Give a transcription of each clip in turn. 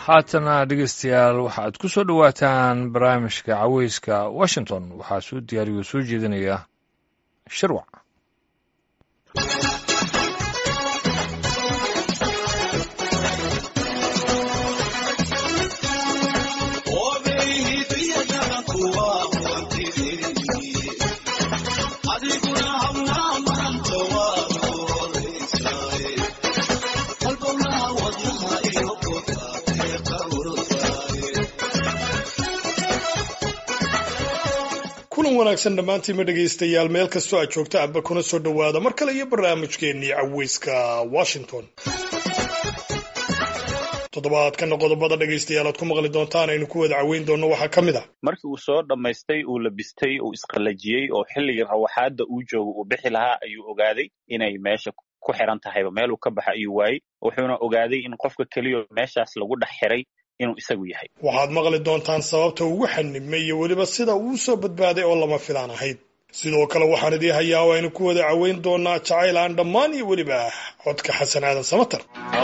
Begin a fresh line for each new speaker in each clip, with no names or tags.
haatana dhegeystayaal waxaad ku soo dhowaataan barnaamijka caweyska washington waxaa soo diyaariyo soo jeedinaya shirwac
kulan wanaagsan dhammaantiinma dhegaystayaal meel kastoo aad joogta aba kuna soo dhowaada mar kale iyo barnaamijkeennii caweyska washington toddobaadkana qodobada dhegaystayaal aad ku maqli doontaan aynu ku wada caweyn doonno waxaa ka mid ah
markii uu soo dhammaystay uu labistay uu isqallajiyey oo xilligii rawaxaadda uu joogo uu bixi lahaa ayuu ogaaday inay meesha ku xiran tahayba meeluu ka baxa ayuu waayey wuxuuna ogaaday in qofka keliya meeshaas lagu dhex xiray inuu isagu yahay
waxaad maqli doontaan sababta ugu xanibmay iyo weliba sida uu soo badbaaday oo lama filaan ahayd sidoo kale waxaan idii hayaa oo aynu ku wada caweyn doonaa jacayl aan dhammaan iyo weliba codka xasan aadan samatar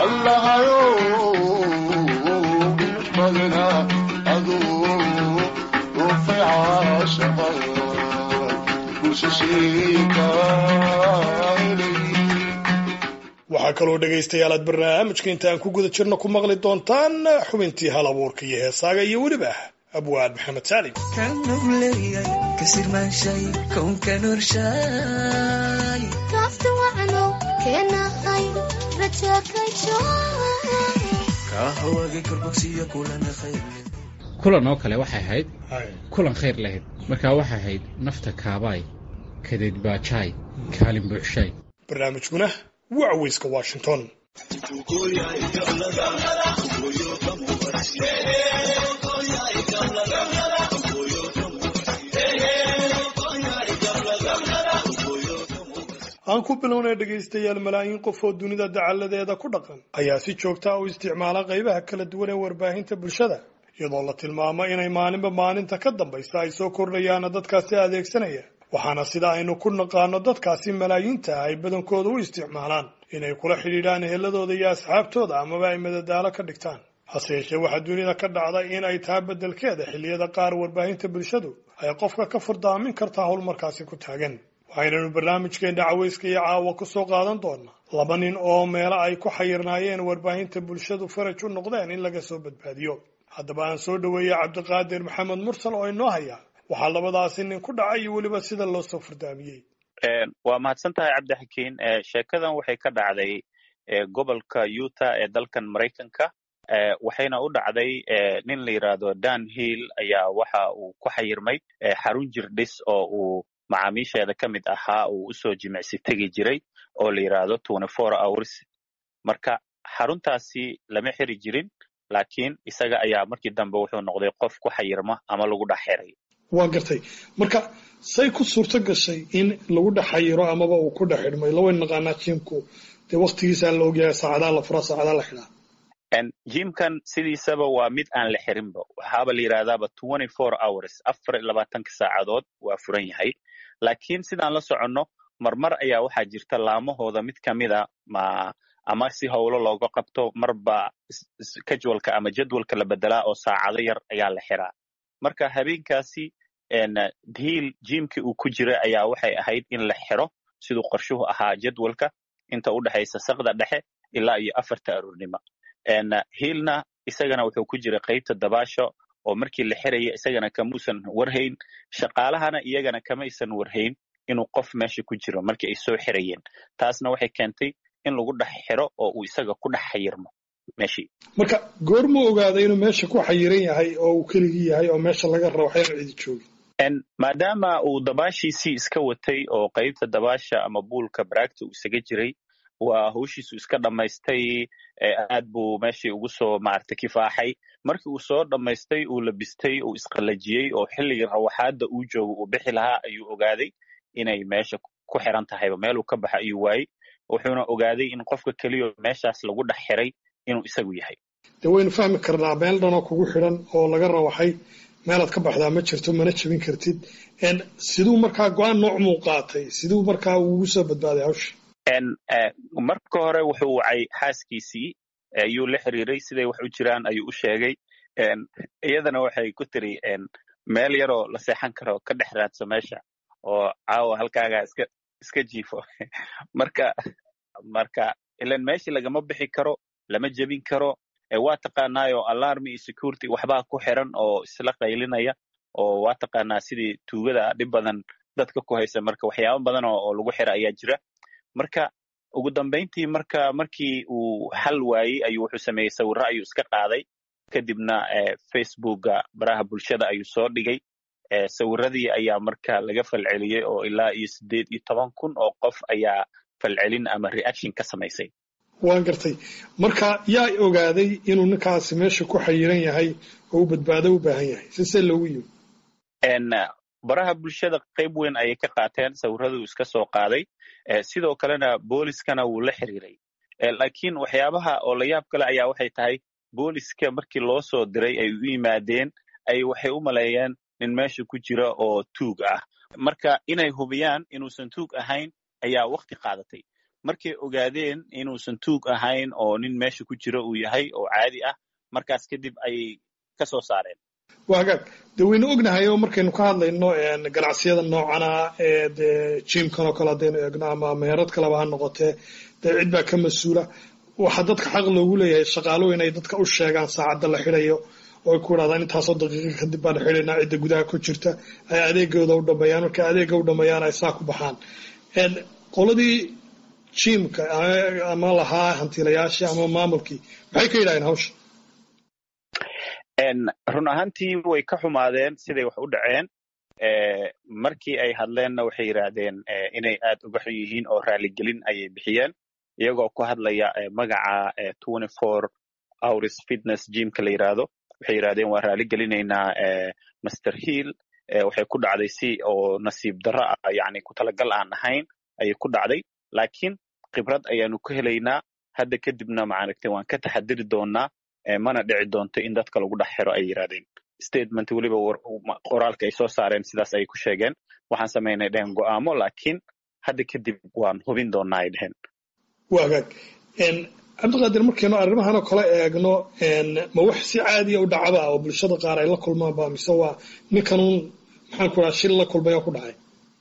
waxaa kaloo dhegaystayaal aad barnaamijka inta aan ku guda jirno ku maqli doontaan xubintii hal abuurka iyo heesaaga iyo weliba abwaad maxamed saalim
kulan oo kale waxay ahayd kulan khayr lahayd markaa waxay ahayd nafta kaabaay kadeed baajaay kaalin buuxshaay
barnaamijkuna waa caweyska washington aan ku bilownay dhegaystayaal malaayiin qof oo dunida dacalladeeda ku dhaqan ayaa si joogta u isticmaala qaybaha kala duwan ee warbaahinta bulshada iyadoo la tilmaamo inay maalinba maalinta ka dambaysa ay soo kordhayaana dadkaasi adeegsanaya waxaana sida aynu ku naqaano dadkaasi malaayiinta ah ay badankooda u isticmaalaan inay kula xidhiidhaan eheladooda iyo asxaabtooda amaba ay madadaalo ka dhigtaan hase yeeshee waxaa dunida ka dhacda in ay tahay beddelkeeda xilliyada qaar warbaahinta bulshadu ay qofka ka furdaamin kartaa howl markaasi ku taagan waxaynanu barnaamijkeena caweyska iyo caawa ku soo qaadan doonaa laba nin oo meelo ay ku xayirnaayeen warbaahinta bulshadu faraj u noqdeen in laga soo badbaadiyo haddaba aan soo dhoweeyey cabdiqaadir maxamed mursal oo inoo haya waxaa labadaasi nin ku dhacay iyo weliba sida loo soo fardaamiyey
waa mahadsan tahay cabdixakiin sheekadan waxay ka dhacday gobolka utah ee dalkan maraykanka waxayna u dhacday nin la yidhaahdo dan hill ayaa waxa uu ku xayirmay xarun jirdhis oo uu macaamiisheeda ka mid ahaa uu usoo jimicsi tegi jiray oo la yidhaahdo twenty four hours marka xaruntaasi lama xiri jirin laakiin isaga ayaa markii dambe wuxuu noqday qof ku xayirma ama lagu dhex xiray
waa gartay marka say ku suurto gashay in lagu dhex xayiro amaba uu ku dhex xidhmay lawayn naqaanaa jimku dee waktigiisa la ogyahay saacadaa la furaa saacadaa la xidhaa
jimkan sidiisaba waa mid aan la xirinba waxaaba la yidhahdaaba twenty four hours afar iyo labaatanka saacadood waa furan yahay laakiin sidaan la soconno marmar ayaa waxaa jirta laamahooda mid ka mida ma ama si howlo looga qabto marba casualka ama jadwalka la bedelaa oo saacado yar ayaa la xiraa marka habeenkaasi hiil jimkii uu ku jira ayaa waxay ahayd in la xiro siduu qorshuhu ahaa jadwalka inta u dhexaysa sakda dhexe ilaa iyo afarta aroornimo hiilna isagana wuxuu ku jira qaybta dabaasha oo markii la xiraya isagana kamuusan warhayn shaqaalahana iyagana kamaysan warhayn inuu qof meesha ku jiro markii ay soo xirayeen taasna waxay keentay in lagu dhex xiro oo uu isaga ku dhex xayirmo meeshii
marka goorma ogaaday inuu meesha ku xayiran yahay oo uu keligii yahay oo meesha laga rabo waxyaan cidi joogin
maadaama uu dabaashiisii iska watay oo qaybta dabaasha ama buulka baraagta uu isaga jiray waa hawshiisu iska dhammaystay aad buu meeshii ugu soo maaragtay kifaaxay markii uu soo dhammaystay uu labistay uu isqallajiyey oo xilligii rawaxaadda uu joogo uu bixi lahaa ayuu ogaaday inay meesha ku xiran tahayba meeluu ka baxa ayuu waayey wuxuuna ogaaday in qofka keliya meeshaas lagu dhex xiray inuu isagu yahay
dee waynu fahmi karnaa meel dhanoo kugu xidhan oo laga rawaxay meelaad ka baxdaa ma jirto mana jebin kartid siduu markaa go-aan nooc muu qaatay siduu markaa ugu soo badbaaday hawsha
marka hore wuxuu wacay xaaskiisii ayuu la xiriiray siday wax u jiraan ayuu u sheegay iyadana waxay ku tiri meel yaroo la seexan karo ka dhex raadso meesha oo caawa halkaagaa iska iska jiifo marka marka ilan meeshii lagama bixi karo lama jebin karo waa taqaanaayo alarmi iyo security waxbaa ku xiran oo isla qaylinaya oo waa taqaanaa sidii tuugada dhib badan dadka ku haysa marka waxyaaba badan oo lagu xira ayaa jira marka ugu dambayntii marka markii uu xal waayey ayuu wuxuu sameeyey sawirro ayuu iska qaaday kadibna facebooka baraha bulshada ayuu soo dhigay sawiradii ayaa marka laga falceliyey oo ilaa iyo siddeed iyo toban kun oo qof ayaa falcelin ama reaction ka samaysay
waan gartay marka yaa ogaaday inuu ninkaasi meesha ku xayiran yahay oo u badbaado u baahan yahay sisee loogu yimi
baraha bulshada qayb weyn ayay ka qaateen sawirraduu iska soo qaaday sidoo kalena booliskana wuu la xiriiray laakiin waxyaabaha oo la yaab kale ayaa waxay tahay booliska markii loo soo diray ay u yimaadeen ay waxay u maleeyeen nin meesha ku jira oo tuug ah marka inay hubiyaan inuusan tuug ahayn ayaa wakti qaadatay markay ogaadeen inuusan tuug ahayn oo nin meesha ku jira uu yahay oo caadi ah markaas kadib ayay ka soo saareen
waa hagaag dee waynu ognahay oo markaynu ka hadlayno ganacsiyada noocana ee dee jiimkan oo kale haddaynu eegno ama meherad kaleba ha noqotee dee cid baa ka mas-uula waxaa dadka xaq loogu leeyahay shaqaalo inay dadka u sheegaan saacadda la xidayo oo ay ku idhahdaan intaasoo daqiiqa kadib baan xidhaynaa cidda gudaha ku jirta ay adeegooda u dhameeyaan markay adeega u dhameeyaan ay saa ku baxaan qoladii jiimka ama lahaa hantiilayaashii ama maamulkii maxay ka yidhahdeen hawsha
run ahaantii way ka xumaadeen siday wax u dhaceen markii ay hadleenna waxay yidhaahdeen inay aad uga xun yihiin oo raaligelin ayay bixiyeen iyagoo ku hadlaya magaca twenty four hours fitness gymka la yidhaahdo waxay yidhahdeen waan raaligelineynaa master hill waxay ku dhacday si oo nasiib darro ah yani ku talagal aan ahayn ayay ku dhacday laakiin khibrad ayaanu ka helaynaa hadda kadibna maaragtay waan ka taxadiri doonaa mana dhici doonto in dadka lagu dhex xiro ay yidhahdeen statement weliba qoraalka ay soo saareen sidaas ayay ku sheegeen waxaan samaynay dhehen go'aamo laakiin hadda kadib waan hubin doonaa ay dhehen
waa hagaag cabdiqaadir markaynu arrimahan oo kale eegno ma wax si caadiya u dhacaba oo bulshada qaar ay la kulmaanba mise waa ninkanuun maxaan ku dhaha shil la kulmay oo ku dhacay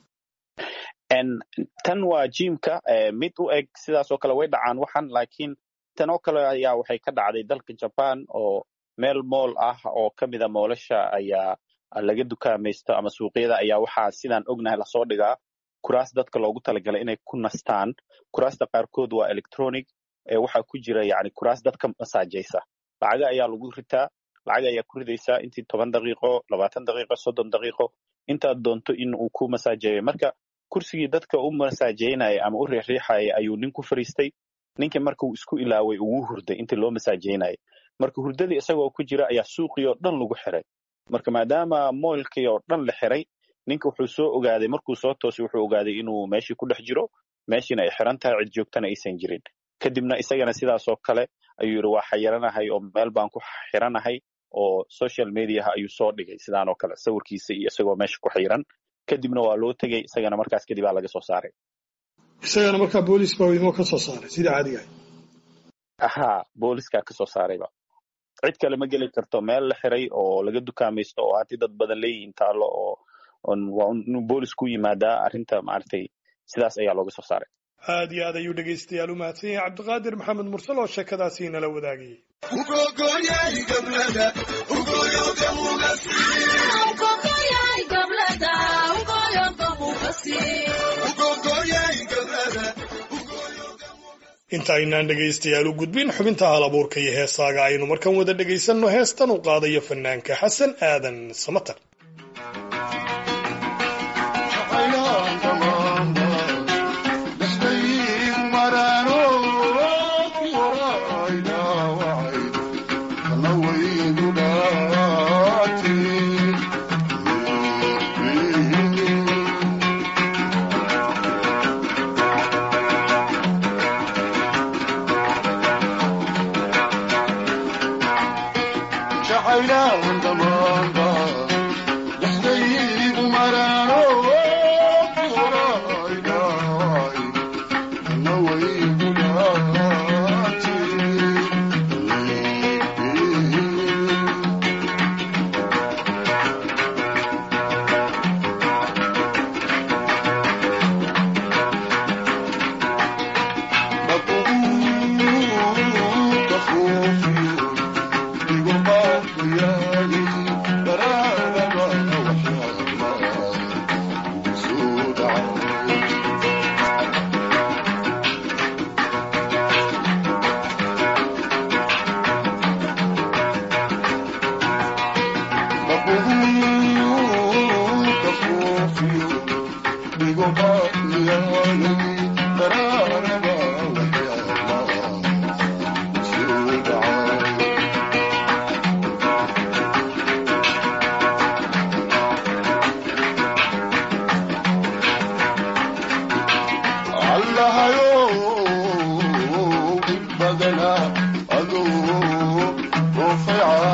tan waa jimka mid u eg sidaasoo kale way dhacaan waxan laakiin tan oo kale ayaa waxay ka dhacday dalka jaban oo meel mool ah oo ka mida moolasha ayaa laga dukaamaysto ama suuqyada ayaa waxaa sidaan ognahay lasoo dhigaa kuraas dadka loogu talagalay inay ku nastaan kuraasta qaarkood waa electronic waxaa ku jira yani kuraas dadka masaajaysa lacaga ayaa lagu ritaa lacag ayaa ku ridaysaa intii toban daqiiqo labaatan daqiiqo soddon daqiiqo intaad doonto in uu ku masaajeeyo marka kursigii dadka u masaajeynaya ama u riixriixaya ayuu nin ku fariistay ninkii marka uu isku ilaaway ugu hurday intii loo masaajeynaya marka hurdadii isagoo ku jira ayaa suuqii oo dhan lagu xiray marka maadaama moylkii oo dhan la xiray ninka wuxuu soo ogaaday markuu soo toosay wuxuu ogaaday inuu meeshii ku dhex jiro meeshiina ay xiran tahay cid joogtana aysan jirin kadibna isagana sidaasoo kale ayuu yidhi waa xayiranahay oo meel baan ku xiranahay oo social mediaha ayuu soo dhigay sidaanoo kale sawirkiisa iyo isagoo meesha ku xiran kadibna waa loo tegey isagana markaas kadib aa laga soo saaray
isagana markaa boolis baa idimo ka soo saaray sidii caadiga
ha booliskaa ka soo saarayba cid kale ma geli karto meel la xiray oo laga dukaamaysto oo haddii dad badan leeyihiin taalo oo waa inuu boolis ku yimaadaa arrinta maaragtay sidaas ayaa looga soo saaray
aad iyo aad ayuu dhegaystayaal u mahadsan yahay cabdiqaadir maxamed mursal oo sheekadaasi nala wadaagayay inta aynaan dhegaystayaal u gudbin xubinta hal abuurka iyo heesaaga aynu markan wada dhegaysanno heestan u qaadayo fanaanka xasan aadan samatar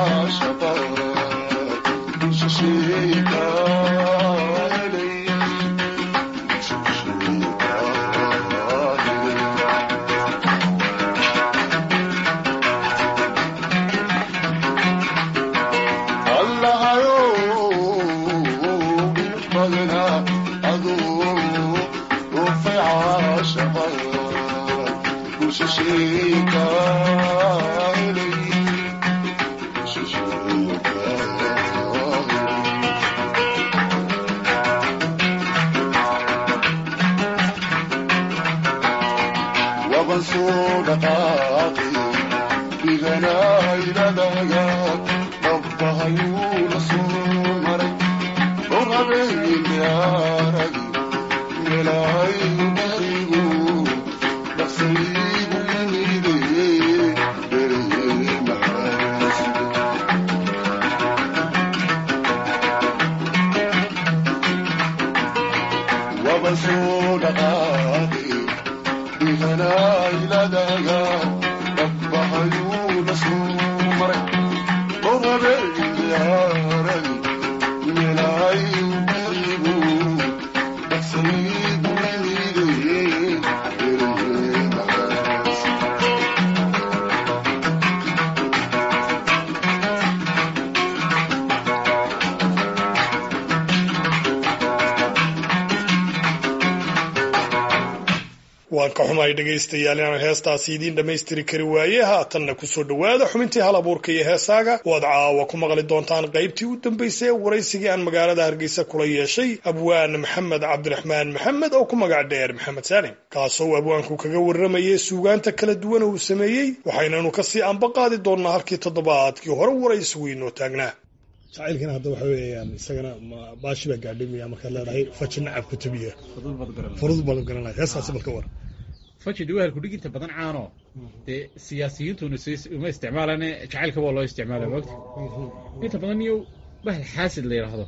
waan ka xumahay dhegaystayaal inaan heestaasi idiin dhammaystiri kari waaye haatanna kusoo dhowaada xubintii hal abuurka iyo heesaaga waad caawa ku maqli doontaan qaybtii u dambaysay ee waraysigii aan magaalada hargeysa kula yeeshay abwaan maxamed cabdiraxmaan maxamed oo ku magac dheer maxamed saalim kaasoo abwaanku kaga warramayay suugaanta kala duwan uu sameeyey waxaynanu kasii anba qaadi doonnaa halkii toddobaadkii hore waraysigu inoo taagnaa jacaylkana hadda waxa weeyaan isagana baashi baa gaadhimaya markaad leedahay faji nacab kutubiya furud baad garanaya heestaasi balka war
faji de wahalku dhig inta badan caano dee siyaasiyiintuna uma isticmaalane jacaylka waa loo isticmaala mogta inta badan iyo bahal xaasid la yidhaahdo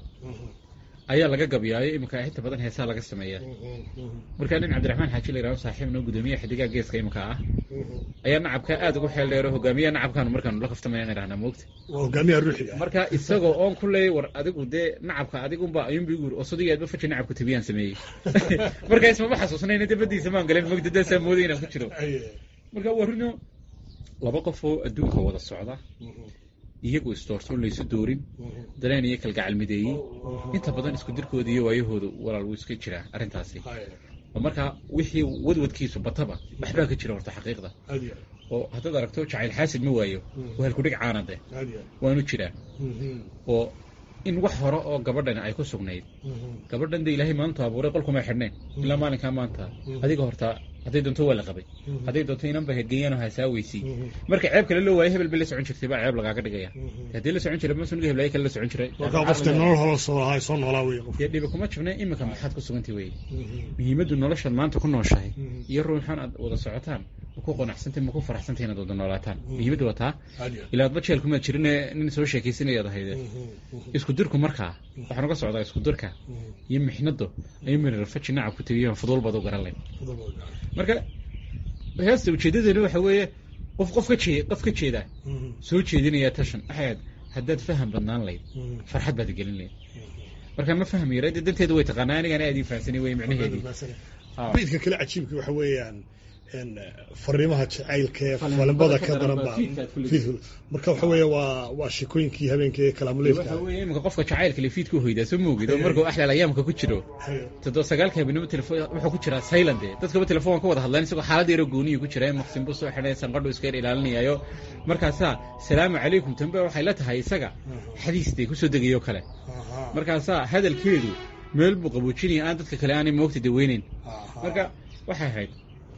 ayaa laga gabyaayo iminka inta badan heesaa laga sameeyaa markaa nin cabdiraxmaan xaaji la yidhahdo saaxiibna gudoomiyaha xidigaha geeska iminka ah ayaa nacabka aad ugu xeel dheero hogaamiyaha nacabkaanu markaanu la kaftamayaan idhahnaa moogta
hogaamiyaha ruuxiga
marka isagoo oon ku leeyay war adigu dee nacabka adigunba ayuunba igu oo sodigaadba faji nacabka tabiyaan sameeyey marka ismama xasuusnayna dabadiisa maan galeen mogta daasaa mooday inaan ku jiro marka warino laba qof oo adduunka wada socda iyagu isdoortoon laysu doorin daleen iyo kalgacal mideeyey inta badan isku dirkooda iyo waayahooda walaal wuu iska jiraa arrintaasi oo markaa wixii wadwadkiisu bataba waxbaa ka jira horta xaqiiqda oo haddaad aragto jacayl xaasid ma waayo waa halkudhig caanade waanu jiraa oo in wax hore oo gabadhan ay ku sugnayd gabadhan de ilaahay maantu abuuray qolkumay xidhnayn ilaa maalinkaa maanta adiga horta hadday doonto waa la qabay hadday doonto inanba hedgeeyaan oo hasaaweysi marka ceeb kale loo waayo hebel bay la socon jirtay baa ceeb lagaaga dhigaya haddii la socon jiray ma suniga heblaayo kale la socon jiray
markaa qofka nolol holo soo lahaa soo noolaa wey qof
dee dhibi kuma jabna iminka maxaad ku sugantay weye muhiimaddu noloshaad maanta ku nooshahay iyo ruuxan aad wada socotaan ma ku qanacsantay ma ku faraxsantay inaad wada noolaataan muhiimaddu waa taa ilaa adba jeel kumaad jirine nin soo sheekaysanayaad ahayde isku dirku markaa waxaan uga socdaa isku dirka iyo mixnadu ayuu mirar faji nacab ku tegiyaan fuduul baad u garan layn marka heesta ujeedadeena waxa weeye qof qof ka jee qof ka jeeda soo jeedinaya tashan waxaad haddaad faham badnaan layd farxad baad gelin layd marka ma fahmi yara dee danteedu way taqaanaa anigaan aad ii fahamsanay wey micnaheedii
midka kale cajiibka waxa weeyaan fariimaha jacaylka ee falinbada ka daranba marka waxa weeye waa waa sheekooyinkii habeenkii ee kalaamuleedka
waxa weeye iminka qofka jacaylka lefiidka hoydaa soo moogid oo markuu axlaal ayaamka ku jiro toddoba sagaalka habeenimo telefon wuxuu ku jiraa silent ee dadkaba telefoon ka wada hadlaan isagoo xaalad yaro gooniyu ku jira maqsin buu soo xidhay sanqadhu iska yar ilaalinayaayo markaasaa salaamu calaykum tambe waxay la tahay isaga xadiistay kusoo degayo kale markaasaa hadalkeedu meel buu qaboojinaya aan dadka kale aanay moogta daweyneyn marka waxay ahayd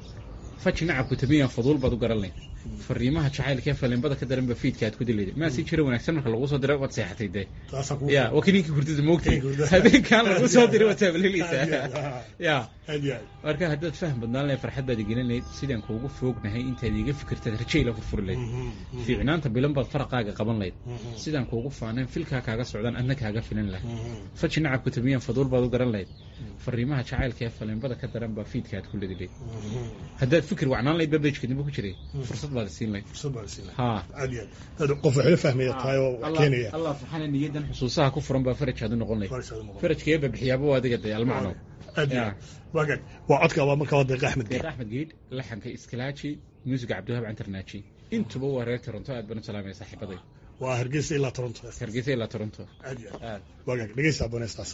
faji nacabku tabiyaan faduul baad u garan layd fariimaha jacaylka ee falimbada ka daranba fiidka aad ku dilayda maa si jira wanaagsan marka lagu soo dira waad seexatay dee ya waa kiniinka hurdada moogtay habeenkaan lagu soo diray waad taabaleleysaa ya marka haddaad faham badnaan lahayd farxad baad igelin lahayd sidaan kuugu foognahay intaad iiga fikirtaad rajayla furfuri layd fiicnaanta bilan baad faraqaaga qaban layd sidaan kuugu faanayn filkaa kaaga socdaan adna kaaga filan lahayd faji nacabku tabiyaan faduul baad u garan lahayd fariimaha jacaylka ee falimbada ka daran baa fiidka aad ku ledi layd haddaad fikir wacnaan layd babejka dambe ku jiray fursad baad siin lahayd
fursad baa la siin lahaa
ha
aad iyo aad dad qof waxla fahmaya tahay oo wax keenaya
allah subxaana niyadan xusuusaha ku furan baa faraj aad u noqon lahayd
Farashada noqon.
farajkeeba bixiyaaba waa adiga dee almacno
aad iyo
Ya.
aad waagaag waa codka waa markaa waa deeqa axmed
deeq
geed
axmed geed laxanka iskilaaji muusiga cabdiwahab cantarnaaji intuba waa reer toronto aad baan u salaamaya saaxiibaday
waa hargeysa ilaa toronto
hargeysa ilaa toronto
aad iyo aad
aad
waagaag dhegeysta abooneystaas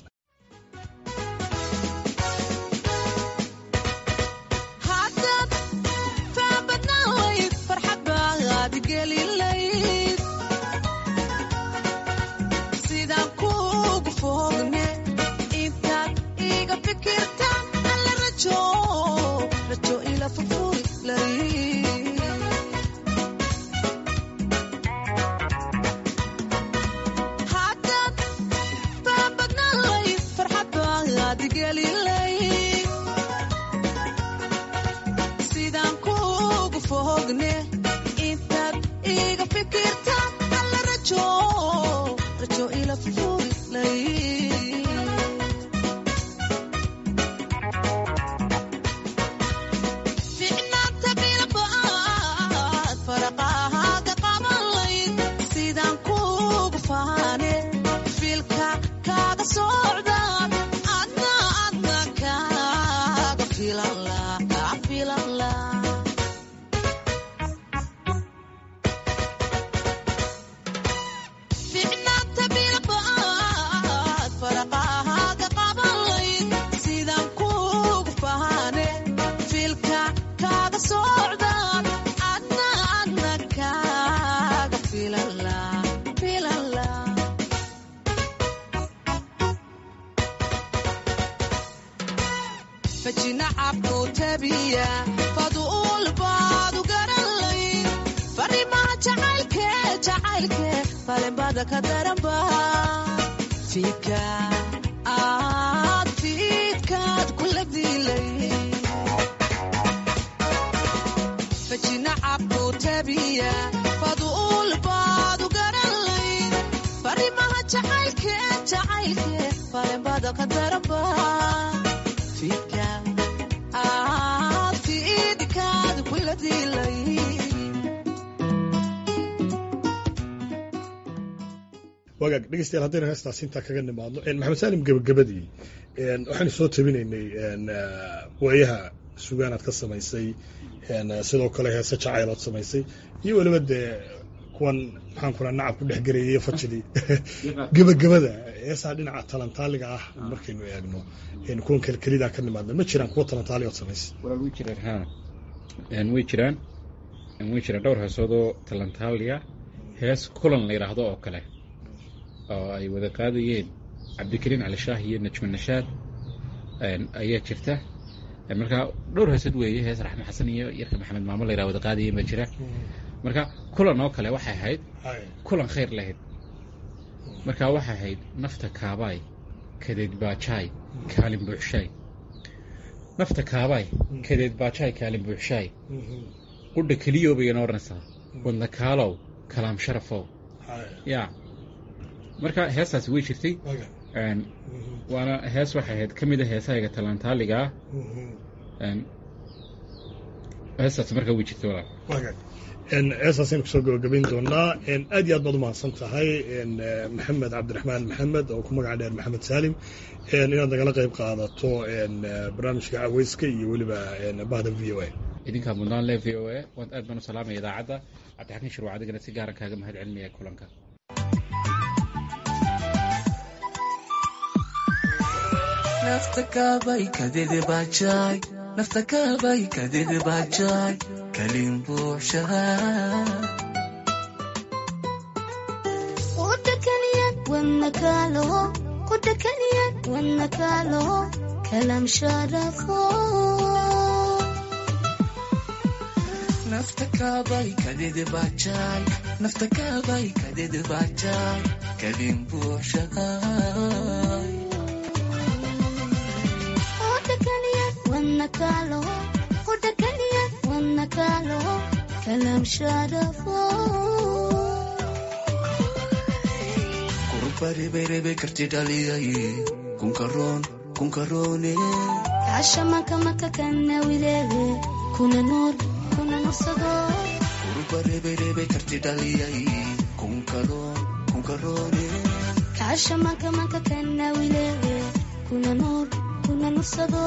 haddaad faabadnaan layd farxad baad gelin layd sidaan kuugu fogne intaad iga fikirta alla rajo rajo ila furfuri layd haddaad faabadnaan layd farxad baad gelin layd sidaan kuugu fogne intaad iga fikirta alla rajo rajo ila furfuri lay ficnaanta bilbaad faraqahaaga qaban layd sidaan kuugu faane filka kaaga socdaan adna adna kaaga filan la kaa filan la ficnaanta bilbaad faraqahaaga qaban layd sidaan kuugu faane filka kaaga socdaan adna adna kaaga filan la filan la fajinacabku tabiya faduul baadu garanlay farimaha jacaylke jacaylke falinbada ka daranba fiidka aad fiidkaad kula dilay fajinacabku tabiya faduul baadu garanlay farimaha jacaylke jacaylke falinbada ka daranba fiidka aad fiidkaad kula dilay
wagaag dhegeystayaal haddaynu heestaas intaa kaga nimaadno een, maxamed saalim gebagabadii een, waxaynu soo tabinaynay een, ah, waayaha sugaanaad ka samaysay een, ah, sidoo kale heese jacaylood samaysay iyo weliba dee kuwan maxaan kula nacab ku dhex garayay iyo fajidii gebagabada heesaa dhinaca talantaaliga ah markaynu eegno een, kuwan kelkelidaa ka nimaadna ma jiraan kuwa talantaaligood samaysay
walaal way jiraan ha Een, way jiraan Een, way jiraan dhowr heesoodoo talantaaliya hees kulan la yidhaahdo oo kale oo ay wada qaadayeen cabdikariin cali shaah iyo najma nashaad Een, ayaa jirta Een, marka dhowr heesood weeye hees raxme xasan iyo yarka maxamed maamo la yidhaha wada qaadayeen baa jira marka kulan oo kale waxay ahayd
Hay.
kulan khayr lahayd marka waxay ahayd nafta kaabaay kadeed baajaay kaalin buuxshaay nafta kaabaay kadeed baajaay kaalin buuxshaay
Mhm.
qudha keliyo bayana odhanaysaa wadna kaalow kalaam sharafow
Hay.
ya marka heestaasi way jirtay
Wagaag.
Een,
Mhm.
waana hees waxay ahayd ka mid a heesahayga talantaaliga ah
Mhm.
Een, heestaasi markaa way jirtay walaal
wagaag een heestaasaynu kusoo gabagabayn doonaa een aad iyo aad baad umahadsan tahay een eh, maxamed cabdiraxmaan maxamed oo ku magaca dheer maxamed saalim een inaad nagala qayb qaadato een eh, barnaamijka caweyska iyo weliba een bahda v o a
idinkaa mudnaan le v o a waan aad baan u salaamaya idaacadda cabdixakiin shirwac adigana si gaaran kaaga mahad celinaya kulanka
nafta kaabay kadidi bajaay nafta kaabay kadidi bajaay kalin buuxshahaa
ودكنيا والنكاله ودكنيا والنكاله كلام شرفه
nafta kaabay kadidi bajaay nafta kaabay kadidi bajaay kalin buuxshahaa
ودكنيا والنكاله ودكنيا والنكاله كلام شرفه
kurbariberibe karti dhaliyay kunkaroon kunkaroone
عشا مكا مكا كان ويليه كنا نور كنا نصدو
bareberebe karti dhaliyay kunkaroon kunkaroone
kaasha manka manka kanawile kuna nuur kuna nursado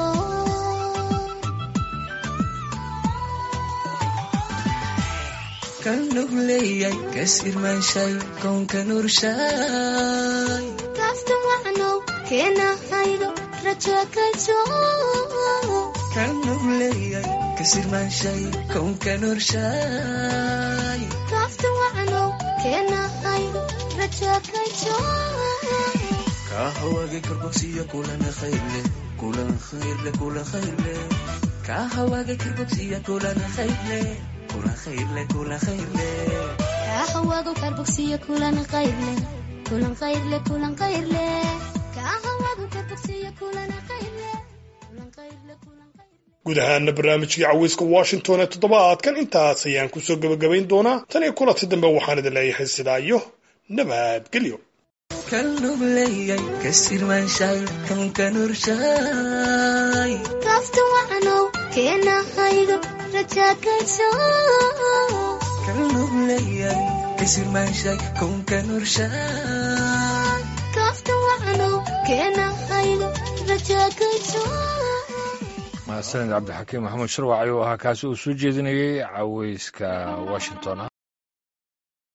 kan nugleeyay kasirmaanshay koonka nurshay
kaafta wacnow keena haydo rajo kalso
kan nugleeyay kasirmaanshay koonka nurshay
kaafta wacnow keena haydo rajo kalso
kahawage karbogsiya kulana khayrle kulan khayrle kulan khayrle kahawage karbogsiya kulana khayrle kulan khayrle kulan khayrle
kaahawaago karbogsiyo kulan qayrle kulan qayrle kulan qayrle kaahawaago karbogsiyo kulan qayrle kulan qayrle kulan qayrle
guud ahaana barnaamijkii caweyska washington ee toddobaadkan intaas ayaan kusoo gebagabayn doonaa tan iyo kulanti dambe waxaan idin leeyahay sidaa iyo nabadgelyo
kan nugleeyay kasirmaanshay koonka nurshay
kaafta wacnow keena haydo rajo kalso
kan nugleeyay kasirmaanshay koonka nurshay
kaafta wacnow keena haydo rajo kalso
mahadsanid cabdixakiim maxamuud sharwac ayuu ahaa kaasi uu soo jeedinayey caweyska washington